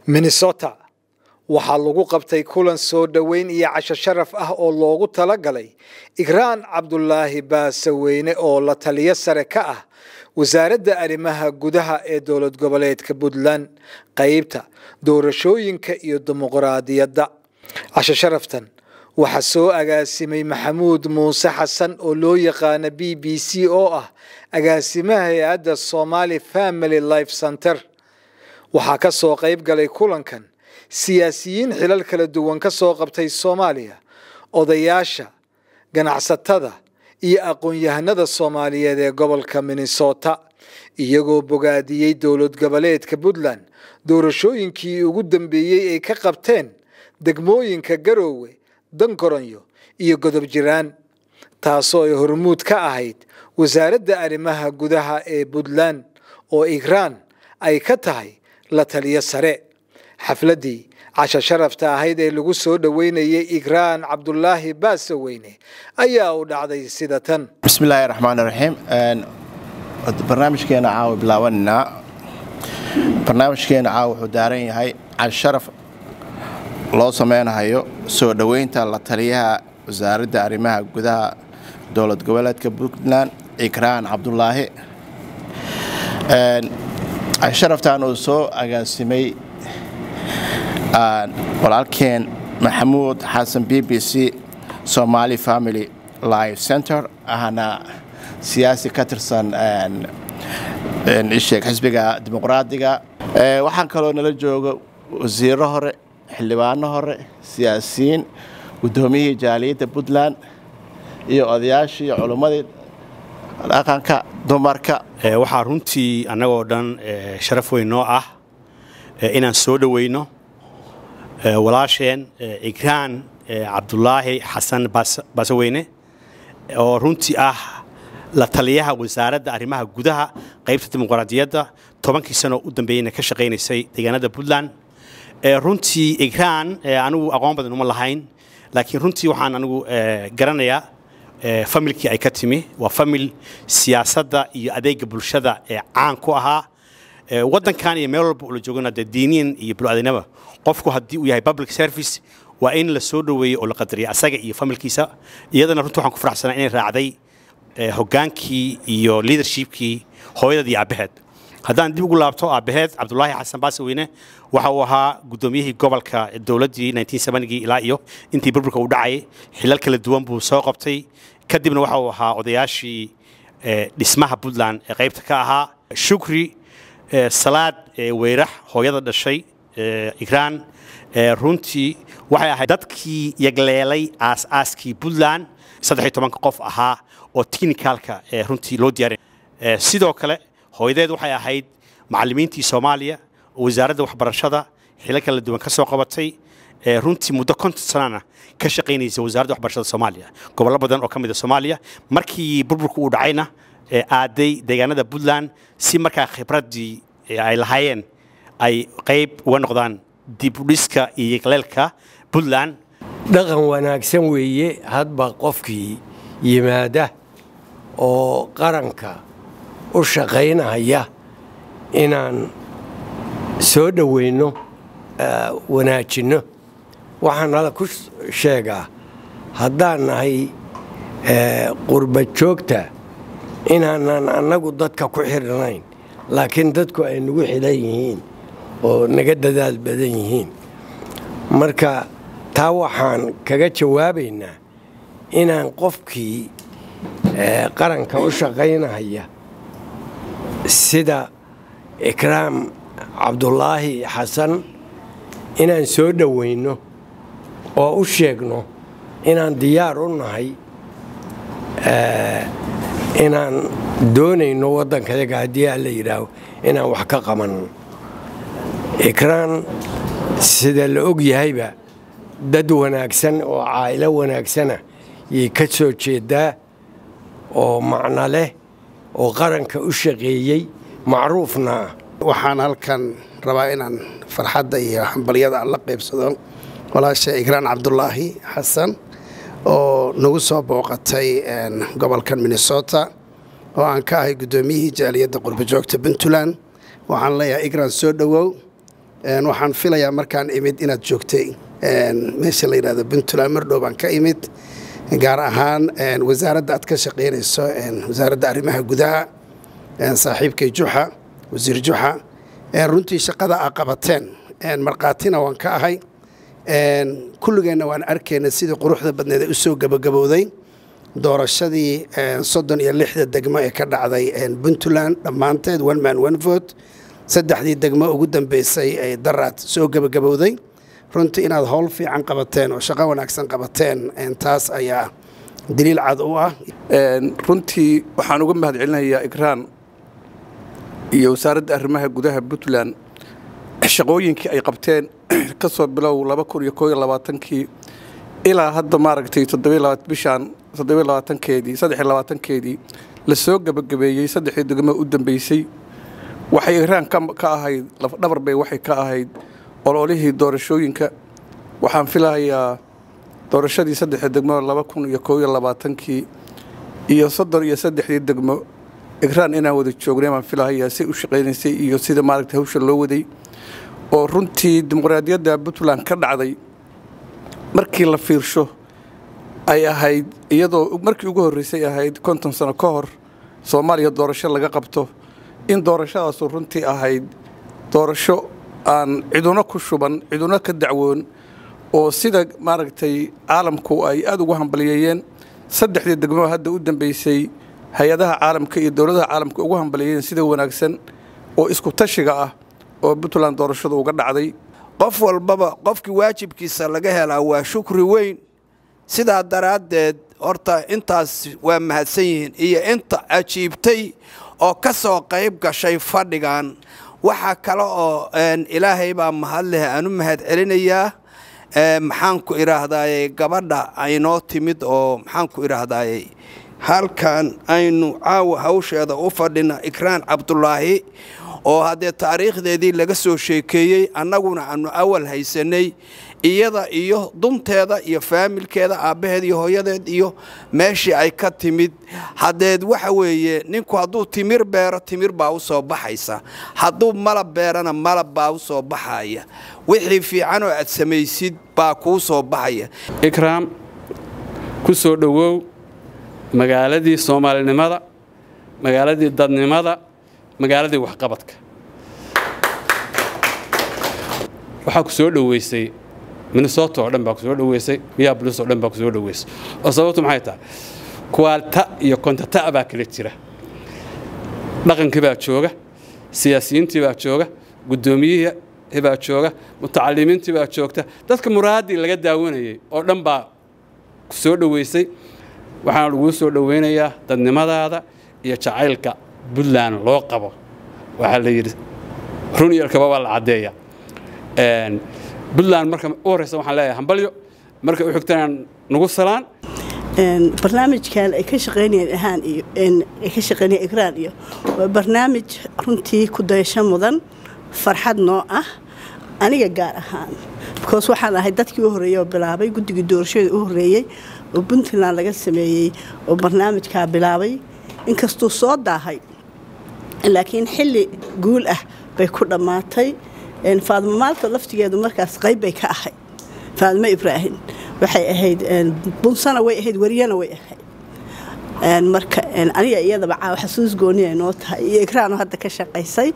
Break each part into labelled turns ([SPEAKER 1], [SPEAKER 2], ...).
[SPEAKER 1] minnesota waxaa lagu qabtay kulan soo dhoweyn iyo casho sharaf ah oo loogu talagalay igraan cabdulaahi baasaweyne oo la taliyo sare ka ah wasaaradda arrimaha gudaha ee dowlad goboleedka puntland qeybta doorashooyinka iyo dimuqraadiyadda casho sharaftan waxaa soo agaasimay maxamuud muuse xasan oo loo yaqaana b b c oo ah agaasimaha hay-adda somali family life center waxaa ka soo qayb galay kulankan siyaasiyiin xilal kala duwan ka soo qabtay soomaaliya odayaasha ganacsatada iyo aqoon-yahanada soomaaliyeed ee gobolka minnesota iyagoo bogaadiyey dowlad goboleedka puntland doorashooyinkii ugu dambeeyey ay ka qabteen degmooyinka garoowe dangoronyo iyo godob jiraan taasoo ay hormuud ka ahayd wasaaradda arrimaha gudaha ee puntland oo igraan ay ka tahay la taliyo sare xafladdii casho sharafta ahayd ee lagu soo dhoweynayay igraan cabdulaahi baasaweyne ayaa u dhacday sida tan
[SPEAKER 2] bismillaahi raxmaan raxiim barnaamijkeena caawa bilaabananaa barnaamijkeena caawa wuxuu daaran yahay casho sharaf loo sameynayo soo dhoweynta la taliyaha wasaaradda arrimaha gudaha dowlad goboleedka puntland igraan cabdulaahi casho sharaftan uu soo agaasimay walaalkeen maxamuud xasan b b c somali family life center ahna siyaasi ka tirsan isheeg xisbiga dimuqraadiga waxaan kaloo nala jooga wasiiro hore xildhibaano hore siyaasiyiin guddoomiyihii jaaliyadda puntland iyo odayaashii iyo culummadii dhaqanka dumarka
[SPEAKER 3] waxaa runtii annagoo dhan sharaf weyn noo ah inaan soo dhoweyno walaasheen igraan cabdulaahi xasan baasaweyne oo runtii ah la taliyaha wasaaradda arrimaha gudaha qaybta dimuqraadiyadda tobankii sano u dambeeyeyna ka shaqaynaysay deegaanada puntland runtii igraan anigu aqoon badan uma lahayn laakiin runtii waxaan anigu garanayaa familkii ay ka timi waa famil siyaasadda iyo adeega bulshada ee caan ku ahaa waddankan iyo meel walba ula joogana dee diiniyan iyo bulu-aadinaba qofku haddii uu yahay public service waa in la soo dhoweeyo oo la qadariya asaga iyo familkiisa iyadana runtii waxaan ku faraxsanaa inay raacday hoggaankii iyo leadershipkii hooyadeed iyo aabbaheed haddaan dib ugu laabto aabbaheed cabdulaahi xasan baasaweyne waxa uu ahaa guddoomiyihii gobolka dowladdii gii ilaa iyo intii burburka uu dhacay xilal kala duwan buu soo qabtay kadibna waxa uu ahaa odayaashii dhismaha puntland ee qaybta ka ahaa shukri salaad weyrax hooyada dhashay igraan runtii waxay ahayd dadkii yagleelay aas-aaskii puntland saddex iyo tobanka qof ahaa oo technicalka runtii loo diyaarin sidoo kale hooyadeed waxay ahayd macallimiintii soomaaliya oo wasaaradda waxbarashada xilo kala duwan ka soo qabatay runtii muddo konton sanana ka shaqaynaysa wasaaradda waxbarashada soomaaliya gobollo badan oo ka mid a soomaaliya markii burburka uu dhacayna aaday deegaanada puntland si markaa khibraddii ay lahaayeen ay qayb uga noqdaan dibudhiska iyo yaqleelka puntland
[SPEAKER 4] dhaqan wanaagsan weeye hadba qofkii yimaada oo qaranka u shaqaynaya inaan soo dhoweyno wanaajinno waxaan nala ku sheegaa haddaan nahay qurba joogta inaanan annagu dadka ku xidhnayn laakiin dadku ay nagu xidhan yihiin oo naga dadaal badan yihiin marka taa waxaan kaga jawaabaynaa inaan qofkii qaranka u shaqaynaya sida ikraam cabdulaahi xasan inaan soo dhoweyno oo u sheegno inaan diyaar u nahay inaan doonayno waddankayaga haddii aan la yidhaaho inaan wax ka qabanno ikraan sida la og yahayba dad wanaagsan oo caa'ilo wanaagsana yay ka soo jeedaa oo macno leh oo qaranka u shaqeeyey macruufna ah
[SPEAKER 5] waxaan halkan rabaa inaan farxadda iyo hambalyada la qaybsado walaasha igraan cabdulaahi xasan oo nagu soo booqatay gobolkan minnesota oo aan ka ahay guddoomiyihii jaaliyadda qurbajoogta puntland waxaan leeyahay igraan soo dhowow waxaan filayaa markaan imid inaad joogtay meesha la yidhahdo puntland mardhow baan ka imid gaar ahaan wasaaradda aad ka shaqaynayso wasaaradda arrimaha gudaha saaxiibkay juxa wasiir juxa runtii shaqada aa qabateen markhaatina waan ka ahay kulligeenna waan arkayna sidii quruxda badneed ee u soo gabagabowday doorashadii soddon iyo lixda degmo ee ka dhacday puntland dhammaanteed one man one vote saddexdii degmo ugu dambeysay ee daraad soo gabagabowday runtii inaad howl fiican qabateen oo shaqo wanaagsan qabateen taas ayaa daliil cad u ah
[SPEAKER 6] runtii waxaan uga mahad celinayaa ikraan iyo wasaaradda arrimaha gudaha puntland shaqooyinkii ay qabteen ka soo bilow laba kun iyo koo iyo labaatankii ilaa hadda maaragtay bishaan toddobiyo labaatankeedii saddex iyo labaatankeedii la soo gebagabeeyey saddexdii degmo u dambeysay waxay ikraan ka ahayd lafdhabar bay waxay ka ahayd ololihii doorashooyinka waxaan filahayaa doorashadii saddexda degmo laba kun iyo koo iyo labaatankii iyo soddon iyo saddexdii degmo ikraan inaan wada joognay baan filahayaa si u shaqaynaysay iyo sida maaragtay hawsha loo waday oo runtii dimuqraadiyadda puntland ka dhacday markii la fiirsho ay ahayd iyadoo markii ugu horreysay ahayd konton sano ka hor soomaaliya doorasho laga qabto in doorashadaasu runtii ahayd doorasho aan ciduna ku shuban ciduna ka dacwoon oo sida maaragtay caalamku ay aada ugu hambaliyeeyeen saddexdii degmo hadda u dambeysay hay-adaha caalamka iyo dowladaha caalamka ugu hambaliyeeyeen sida wanaagsan oo isku tashiga ah oo puntland doorashadu uga dhacday
[SPEAKER 7] qof walbaba qofkii waajibkiisa laga helaa waa shukri weyn sidaa daraaddeed horta intaas waa mahadsan yihiin iyo inta ajiibtay oo ka soo qayb gashay fadhigan waxaa kale oo ilaahay baa mahad leh aan u mahad celinayaa maxaanku idhaahdaaye gabadha aynoo timid oo maxaanku idhaahdaaye halkan aynu caawa hawsheeda u fadhina ikraan cabdulaahi oo haddee taariikhdeedii laga soo sheekeeyey annaguna aanu awal haysanay iyada iyo dunteeda iyo faamilkeeda aabbaheed iyo hooyadeed iyo meeshii ay ka timid haddeed waxa weeye ninku hadduu timir beero timir baa u soo baxaysa hadduu malab beerana malab baa u soo baxaya wixii fiicanoo aad samaysid baa kuu soo baxaya
[SPEAKER 8] ikraam ku soo dhowow magaaladii soomaalinimada magaaladii dadnimada magaaladii waxqabadka waxaa ku soo dhoweysay minnesota oo dhan baa ku soo dhoweysay minneapolis oo dhan baa ku soo dhoweysay oo sababtu maxay tahay kuwaalta iyo kontata baa kala jira dhaqankii baa jooga siyaasiyiintii baa jooga guddoomiyihii baa jooga mutacalimiintii baa joogta dadka muraaddii laga daawanayay oo dhan baa ku soo dhoweysay waxaana laguu soo dhoweynayaa dadnimadaada iyo jacaylka puntland loo qabo waxaa la yidhi run iyo alkaba waa la caddeeya puntland marka u horreysa waxaan leeyahay hambalyo marka u xigtana nagu salaan
[SPEAKER 9] barnaamijkan ay ka shaqaynayeen ahaan iyo ay ka shaqaynayeen ikraan iyo waa barnaamij runtii ku dayasho mudan farxad noo ah aniga gaar ahaan because waxaan ahay dadkii u horreeyey oo bilaabay guddigii doorashada u horreeyey oo puntland laga sameeyey oo barnaamijkaa bilaabay inkastuu soo daahay laakiin xilli guul ah bay ku dhammaatay faadmo maalta laftigeedu markaas qayb bay ka ahayd faadmo ibraahim waxay ahayd bunsana way ahayd wariyana way ahayd marka aniga iyadaba caawa xasuus gooniya noo tahay iyo ikraano hadda ka shaqaysay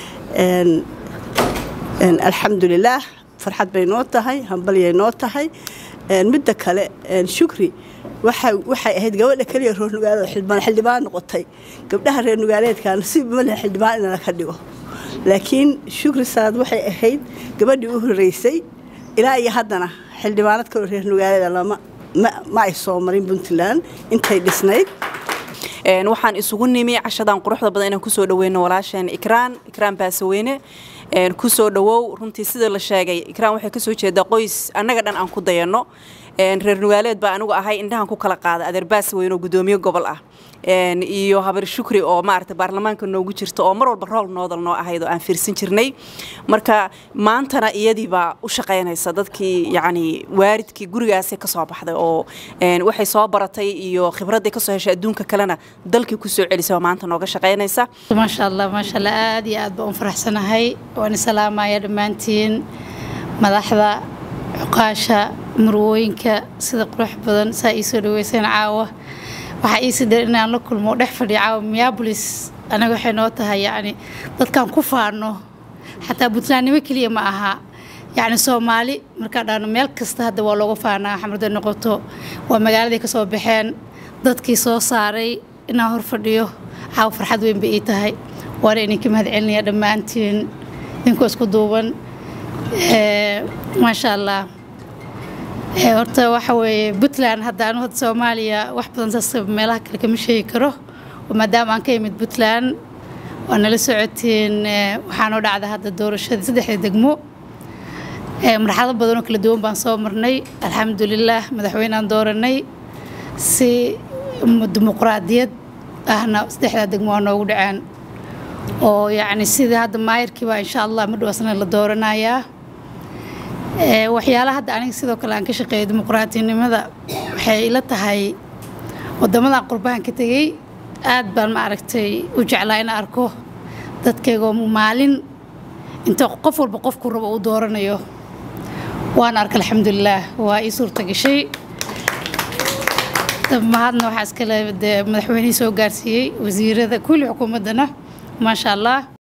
[SPEAKER 9] alxamdulilaah farxad bay noo tahay hambalyay noo tahay midda kale shukri waxay ahayd gabadha keliya reer nugaaleed xildhibaan noqotay gabdhaha reer nugaaleedka nasiib ma leh xildhibaan in laka dhigo laakiin shukri saad waxay ahayd gabadhii u horeysay ilaa iyo haddana xildhibaanad kaloo reer nugaaleeda lama ma ay soo marin puntland intay dhisnayd
[SPEAKER 10] waxaan isugu nimi cashadan quruxda badan inaan kusoo dhaweyno walaasheen ikraan ikraan baasaweyne kusoo dhawow runtii sida la sheegay ikraan waxay kasoo jeedaa qoys annaga dhan aan ku dayanno reer nugaaleed baa anigu ahay indhahan ku kala qaada adeerbaas weyn oo gudoomiye gobol ah iyo habar shukri oo maarata baarlamaanka noogu jirta oo mar walba rool noodal noo ahayd oo aan fiirsan jirnay marka maantana iyadii baa u shaqaynaysa dadkii yacni waaridkii gurigaasay ka soo baxday oo waxay soo baratay iyo khibradday ka soo heshay adduunka kalena dalkii ku soo celisay oo maanta nooga shaqaynaysa
[SPEAKER 11] maasha allah maasha allah aad iyo aad baan u faraxsanahay waan salaamaya dhammaantiin madaxda cuqaasha murwooyinka sida qurux badan saa ii soo dhaweyseen caawa waxaa iisi dheer inaan la kulmo dhex fadhiya caawa miyabolis anaga waxay noo tahay yacni dadkaan ku faano xataa puntlandnimo keliya ma aha yacni soomaali markaa dhaano meel kasta hadda waa looga faanaa xamrada noqoto waa magaaladay ka soo baxeen dadkii soo saaray inaan hor fadhiyo caawa farxad weyn bay ii tahay waana idinka mahad celinaya dhammaantiin idinkoo isku duuban maasha allah horta waxa weeye puntland hadda anu hadda soomaaliya wax badan saas meelaha kale kama sheegi karo maadaama aan ka imid puntland waa nala socotiin waxaanoo dhacda hadda doorashadii saddexda degmo marxalado badan oo kala duwan baan soo marnay alxamdulilaah madaxweynaan dooranay si dimuqraadiyad ahna saddexdaa degmo waa noogu dhaceen oo yacni sidii hadda maayirkiiba insha allah madhow asna la dooranayaa waxyaalaha hadda aniga sidoo kale aan ka shaqeeyo dimuqraadinimada waxay ila tahay wadamadan qurbahan ka tegey aad baan ma aragtay u jeclaa in arko dadkaygoo maalin inta qof walba qofku rabo uu dooranayo waan arka alxamdulilaah waa ii suurta gashay mahadna waxaa iskale madaxweynihii soo gaarsiiyey wasiirada kulli xukuumaddana maasha allah